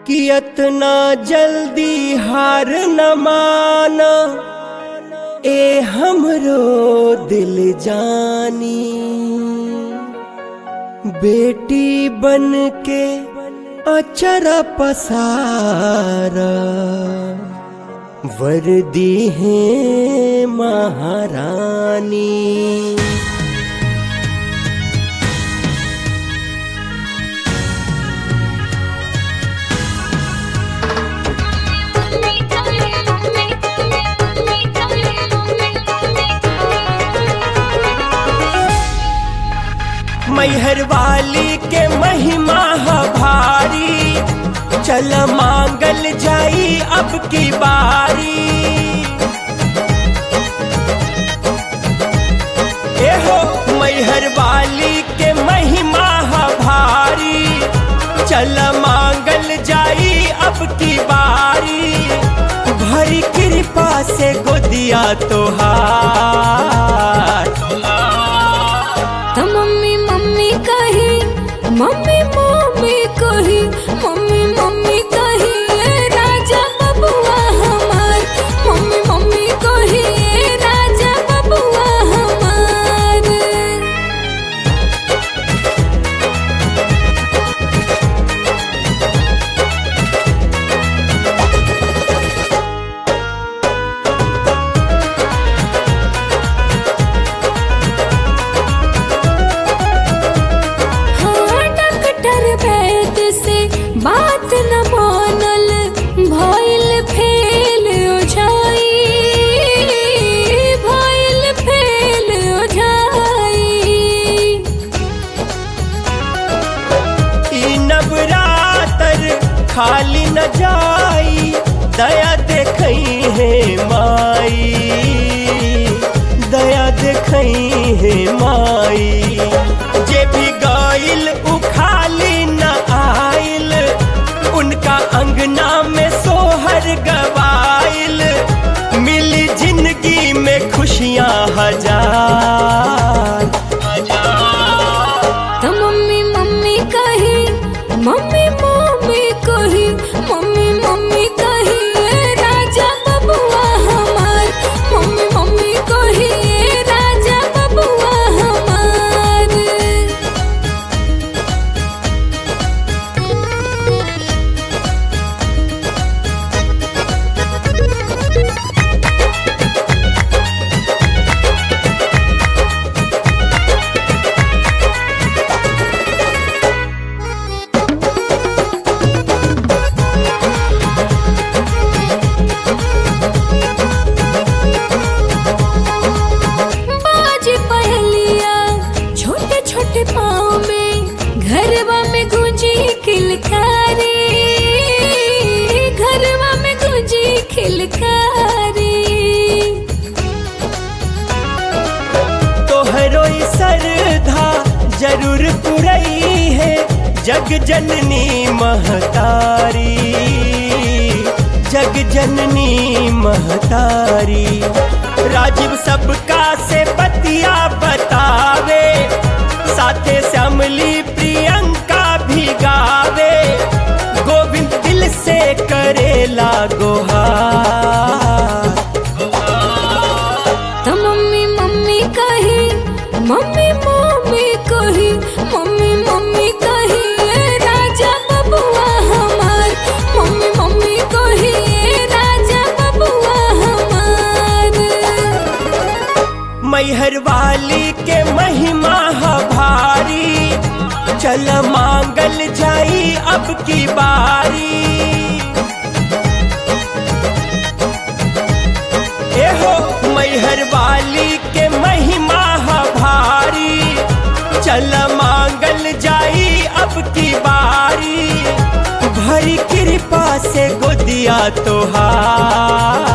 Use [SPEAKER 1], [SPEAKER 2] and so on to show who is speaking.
[SPEAKER 1] कि इतना जल्दी हार न माना ए हमरो दिल जानी बेटी बन के अचरा पसारा वर्दी है महारानी मैहर वाली के महिमा ह भारी चल मांगल जाई अब की बारी एहो मैहर वाली के महिमा ह भारी चल मांगल जाई अब की बारी भरी कृपा से गोदिया तोहार
[SPEAKER 2] तो मम्मी मम्मी कही मम्मी मम्मी कही मम्मी मम्मी कही ए राजा बबुआ हमार मम्मी मम्मी कही ए राजा बबुआ हमार हाँ डॉक्टर वैद से बात न मानल भइल फेल ओझाई भइल फेल ओझाई
[SPEAKER 1] ई नवरातर खाली न जाई दया देखई है माई दया देखई है माई जे भी गाइल उ खाली न आइल उनका अंगना में सोहर गवाइल मिली जिंदगी में खुशियां हजार
[SPEAKER 2] तो मम्मी मम्मी कही मम्मी मम्मी कही मम्मी मम्मी कही ए राजा बबुआ हमार मम्मी मम्मी कही ए राजा बबुआ हमार बाजी पहलिया छोटे छोटे पाँव में घरवा में गुंजी खिलकारी घरवा में गुंजी खिलकारी
[SPEAKER 1] तोहरो ई श्रद्धा जरूर पुरई है जग जननी महतारी जग जननी महतारी राजीव सबका से बतिया बतावे साथे श्यामली प्रियंका भी गावे गोविंद दिल से करेला गोहार
[SPEAKER 2] तो मम्मी मम्मी कही मम्मी मम्मी कही मम्मी मम्मी कही ए राजा बबुआ हमार मम्मी मम्मी कही ए राजा बबुआ हमार
[SPEAKER 1] मैहर वाली के महिमा ह भारी चल मांगल जाई अब की बारी एहो मैहर वाली के महिमा ह भारी चल मांगल जाई अब की बारी भरी कृपा से गोदिया तोहार